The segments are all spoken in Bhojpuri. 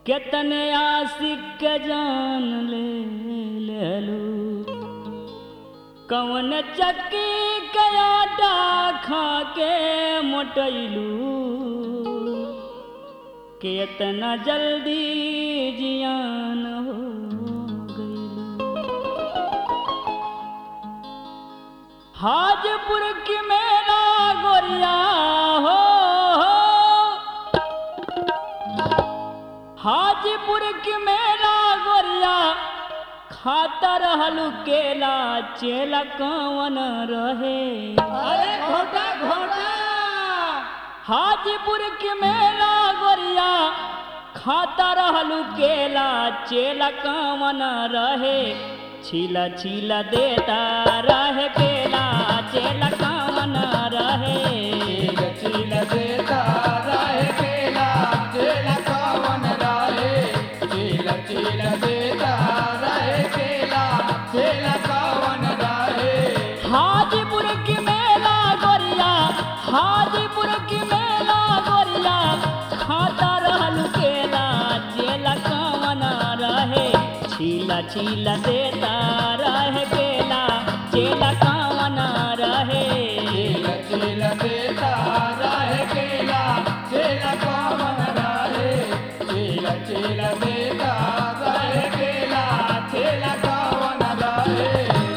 केतने आशिक के जान ले लेलू कौन चक्की के आटा खा के मोटैलू केतना जल्दी जियान हो गइलू हाजपुर की मेरा गोरिया हो हाजीपुर की मेरा गोरिया खाता रहलू केला चेला कवन रहे अरे घोटा घोटा हाजीपुर की मेरा गोरिया खाता रहलू केला चेला कवन रहे छीला छीला देता रहे केला चेला कवन रहे चील देता रहे केला चेल कवन रहे चील चील देता रहे केला चेल कवन रहे हाजीपुर की मेला गोरिया हाजीपुर की मेला गोरिया खाता रहल केला जेला कवन रहे छीला छीला देता रहे केला जेला कवन रहे चील चील देता रहे केला चेल कवन रहे चील चील देता रहे केला चेल कवन रहे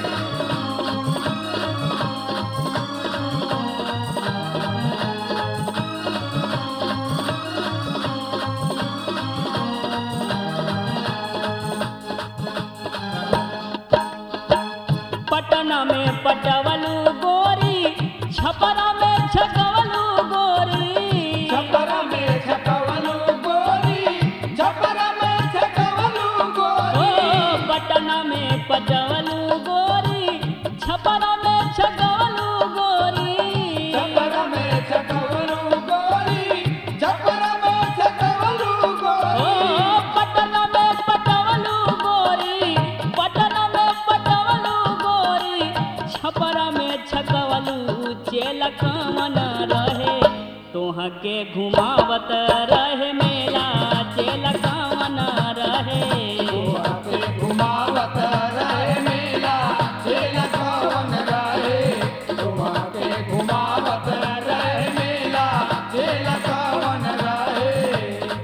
पटना में पटवलू गोरी छपरा में छकवलू गोरी छपरा में छकवलू गोरी छपरा में छकवलू ओ गोरी पटना में पटवलू गोरी छपरा में छकवलू गोरी छपरा में छकवलू गोरी छपरा में छकवलू ओ गोरी पटना में पटवलू गोरी पटना में पटवलू गोरी छपरा में छकवलू चेला कमन रहे तोह के घुमावत रहे मेला चेला कमन रहे गोवा पे घुमावत रहे मेला चेल कवन रहे गोवा पे घुमावत रहे मेला चेल कवन रहे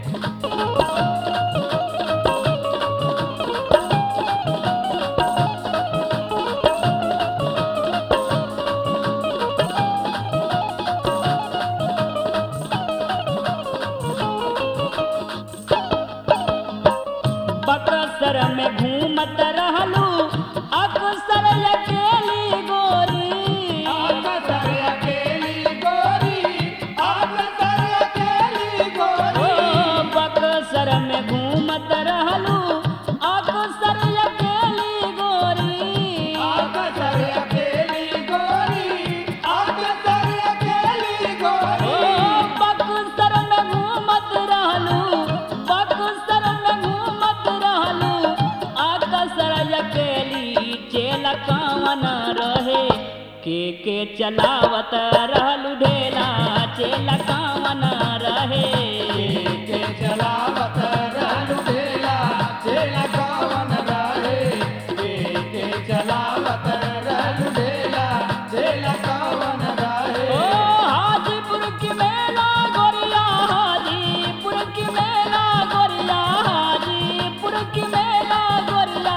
बकसर में घूमत रहलू अक्सर अकेली गोरी आकसर अकेली गोरी आकसर अकेली ओ गोरी बकसर में घूमत रहलू अक्सर अकेली गोरी आकसर अकेली गोरी आकसर अकेली ओ गोरी बक्सर में घूमत रहलू बक्सर में घूमत रहलू अक्सर अकेली चेला कवन रहे के के चलावत रहलू ढेला चेला कवन रहे के चलावत रहलु ढेला चेला कवन रहे के के चलावत रहलु ढेला चेला कवन रहे ओ हाजीपुर की मेला गोरिया हाजीपुर की मेला गोरिया हाजीपुर की मेला गोरिया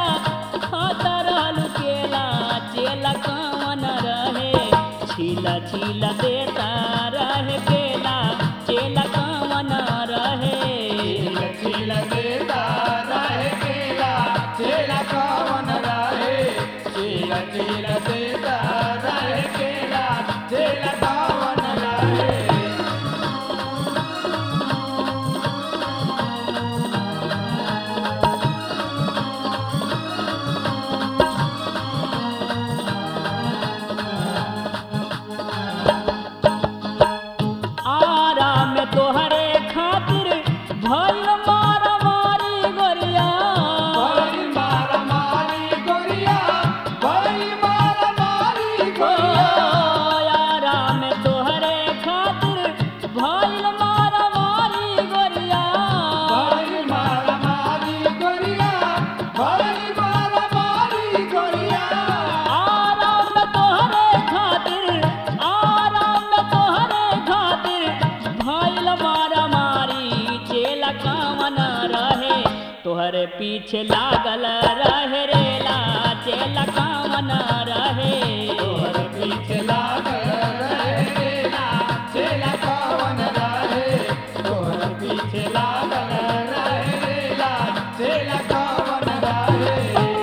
खाता रहलू केला चेला कवन रहे छीला छीला तोहरे पीछे लागल रहे रेला चेला कामन रहे तोहर पीछे लागल रहे रेला चेला कवन रहे तोहर पीछे लागल रहे रेला चेला कवन रहे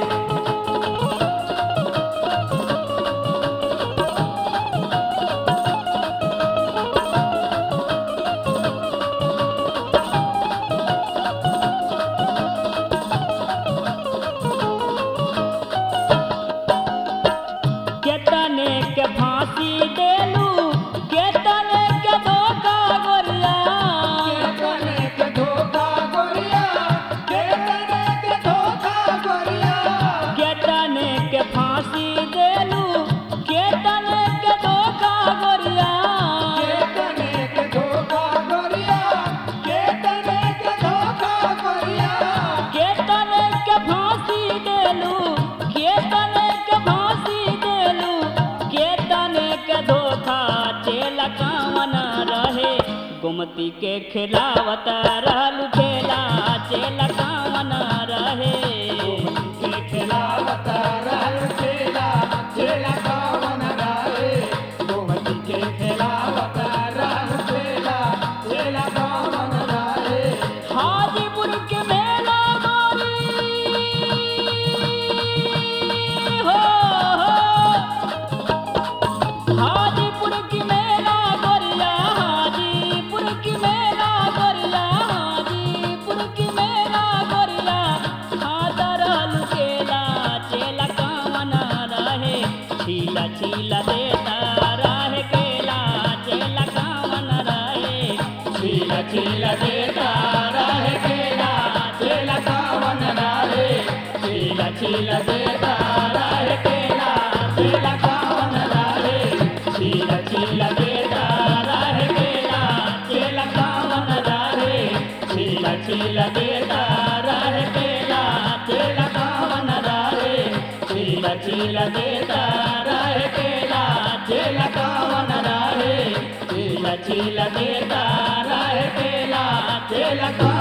केतने के फांसी देलू केतने के धोखा गोरिया केतने के धोखा गोरिया केतने के धोखा गोरिया केतने के फांसी देलू केतने के धोखा गोरिया केतने के धोखा गोरिया केतने के धोखा गोरिया केतने के फांसी देलू केतने के फांसी देलू केतने के धोखा चेला कामन रहे गुमती के खिलावत रहलू खेला चेला कामन रहे के खिलावत रहल चेला चेला कवन रहे गोमती के खिलावत रहल चेला चेला कवन रहे हाजीपुर के मेला गोरी हो हो हाजीपुर की मेला गोरिया हाजीपुर की मेला गोरिया हाजीपुर की मेला गोरिया हादर लुकेला चेला कामन रहे छीला छीला देता रहे केला चेला कामन रहे छीला छीला देता रहे केला चेला कवन रहे छीला छीला देता रहे केला चेला कवन रहे छीला छीला देता रहे केला चेला कवन रहे छीला छीला देता रहे केला चेला कवन रहे छीला छीला देता रहे केला चेला कवन रहे छीला छीला देता रहे केला चेला कवन